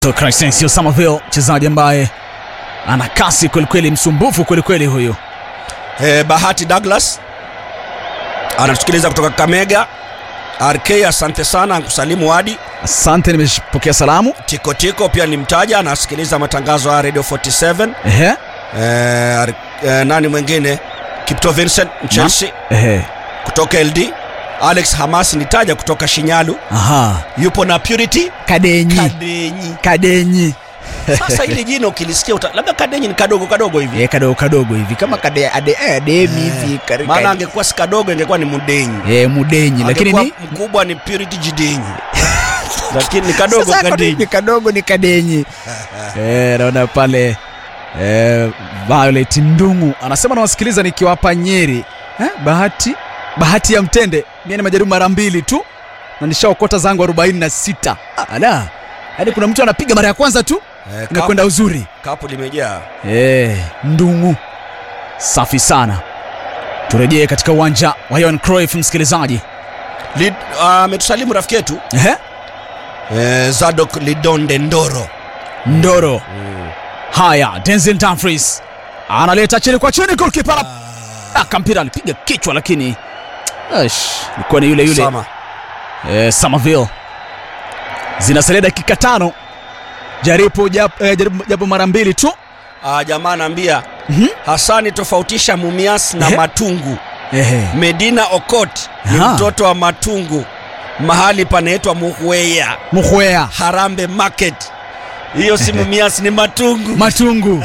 So Crescencio Somerville mchezaji ambaye ana kasi kwelikweli, msumbufu kwelikweli huyu. Eh, Bahati Douglas anatusikiliza kutoka Kamega. RK, asante sana, nkusalimu wadi Asante, nimepokea salamu. Tikotiko pia ni mtaja, anasikiliza matangazo ya Radio 47. Ehe, Eh, Ar- eh, nani mwingine? Kipto Vincent Chelsea ehe, kutoka LD. Alex Hamas nitaja kutoka Shinyalu, aha, yupo na Purity Kadenyi, Kadenyi. Kadenyi, Sasa hili jina ukilisikia uta, labda Kadenyi ni kadogo kadogo hivi, eh, kadogo kadogo hivi kama kade ade eh, ademi hivi kari- maana kari- angekuwa si kadogo ingekuwa ni Mudenyi, eh, mudenyi, lakini Angekuwa ni mkubwa ni Purity Jidenyi, lakini ni kadogo Sasa kwa Kadenyi. nini kadogo ni kadenyi. eh, naona pale eh, Violet Ndungu anasema nawasikiliza nikiwapa Nyeri eh, bahati bahati ya mtende mimi ni majaribu mara mbili tu na nishaokota zangu 46 ala yaani kuna mtu anapiga mara ya kwanza tu Eh, kapu, inakwenda uzuri kapu limejaa. eh, Ndungu safi sana turejee katika uwanja wa Johan Cruyff msikilizaji Lid- ah, ametusalimu rafiki yetu Ehe, eh, Zadok Lidonde Ndoro. Ndoro haya Denzel Dumfries analeta chini kwa chini goalkeeper aka mpira alipiga kichwa lakini Ash, ilikuwa ni yule yule Sama. eh, Somerville zinasalia dakika tano jaribu japo, eh, jaribu japo mara mbili tu Ah, jamaa anaambia Mhm. Hasani tofautisha Mumias na Ehe. Matungu. Ehe. Medina Okot ni Aha. mtoto wa Matungu, mahali panaitwa Muhweya Muhwea Harambe Market. Hiyo si Mumias, ni Matungu. Matungu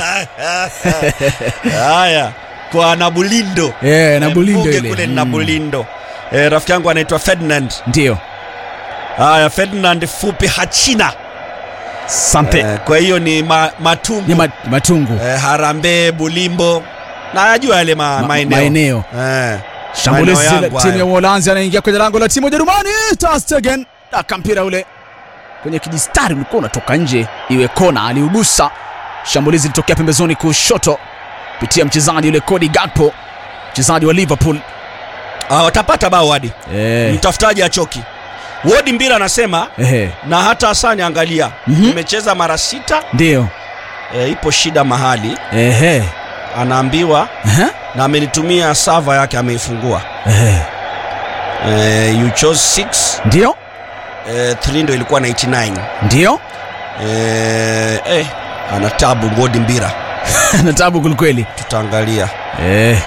Haya, kwa Nabulindo eh, na Eh, Bulindo Mbuge ile kule Mm, Nabulindo. Eh, rafiki yangu anaitwa Ferdinand. ndio Haya, Ferdinand fupi Hachina. sante Eh, kwa hiyo ni ma, Matungu. ni ma, Matungu eh, Harambee, Bulimbo na najua yale ma, Ma- maeneo maeneo eh. shambulizi Maeneo la yangu timu ya hayo. Uholanzi anaingia kwenye lango la timu ya Ujerumani. Ter Stegen aka mpira ule kwenye kijistari ulikuwa unatoka nje, iwe kona, aliugusa. Shambulizi litokea pembezoni kushoto kupitia mchezaji yule Cody Gakpo, mchezaji wa Liverpool. Ah, watapata bao hadi Eh, mtafutaji achoki. Wodi Mbira anasema ehe, na hata Hasani, angalia Mhm. tumecheza mara sita ndio, eh, ipo shida mahali, ehe, anaambiwa ehe, na amenitumia sava yake ameifungua. ehe, Eh, you chose 6 ndio, eh, 3 ndo ilikuwa 99 ndio, eh, eh, ana tabu Wodi Mbira, na tabu kwelikweli. tutaangalia Eh,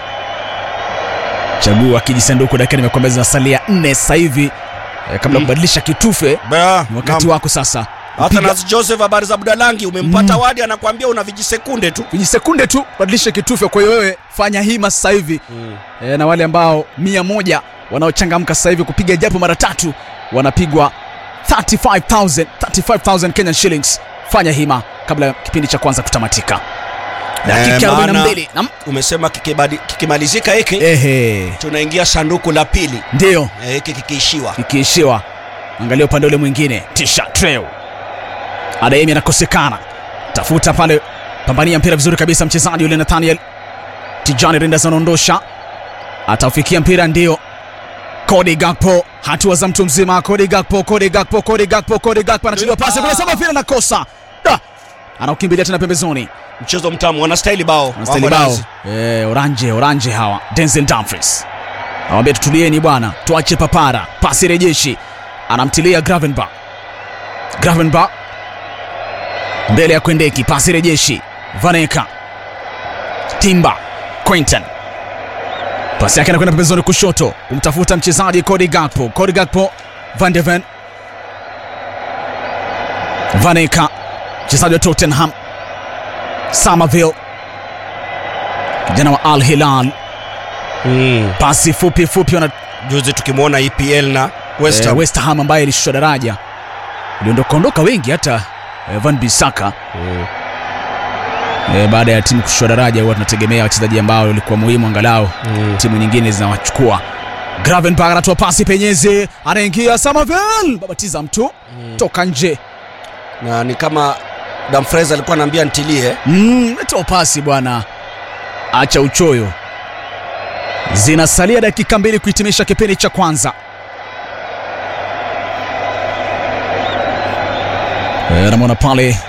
chagua kijisanduku, dakika nimekwambia zinasalia nne sasa hivi eh, kabla ya Mm. kubadilisha kitufe Ba, ni wakati naam. wako sasa. Hata Piga- Nas Joseph, habari za Budalangi, umempata Mm. Wadi anakuambia una vijisekunde tu vijisekunde tu badilishe kitufe. Kwa hiyo wewe fanya hima sasa hivi e, na wale ambao mia moja wanaochangamka sasa hivi kupiga japo mara tatu wanapigwa 35000 35000 Kenyan shillings. Fanya hima kabla ya kipindi cha kwanza kutamatika. Dakika Eh, maana- 42 Naam. umesema kikibadi- kikimalizika hiki Ehe, tunaingia sanduku la pili ndio Eh, hiki kikiishiwa ikiishiwa. Angalia upande ule mwingine, tisha treo Adeyemi anakosekana, tafuta pale, pambania mpira vizuri kabisa, mchezaji yule Nathaniel Tijani Rinders anaondosha, ataufikia mpira, ndio Cody Gakpo, hatua za mtu mzima. Cody Gakpo, Cody Gakpo, Cody Gakpo, Cody Gakpo anachiliwa pasi kule, sema vile nakosa, da anaukimbilia tena pembezoni, mchezo mtamu wanastahili bao anastahili Wako bao nazi. eh, oranje oranje hawa. Denzel Dumfries awambia tutulieni bwana, tuache papara, pasi rejeshi, anamtilia Gravenberch. Gravenberch mbele ya Kwendeki, pasi rejeshi, Vaneka Timba, Quinton pasi yake anakwenda pembezoni kushoto kumtafuta mchezaji Cody Gakpo, Cody Gakpo, Van de Ven, Vaneka mchezaji wa Tottenham, Somerville kijana wa Al Hilal, Mm. pasi fupi fupi wana juzi tukimwona EPL na West eh, Ham. West Ham ambaye ilishushwa daraja, iliondoka ondoka wengi hata eh, Van Bissaka Mm. eh, baada ya timu kushushwa daraja, huwa tunategemea wachezaji ambao walikuwa muhimu angalau Mm. timu nyingine zinawachukua. Gravenberch anatoa pasi penyezi, anaingia Somerville, babatiza mtu toka nje. na ni kama Dumfries alikuwa anaambia ntilie Mm, toa pasi bwana, acha uchoyo. Zinasalia dakika mbili kuhitimisha kipindi cha kwanza. Eh, namwona pale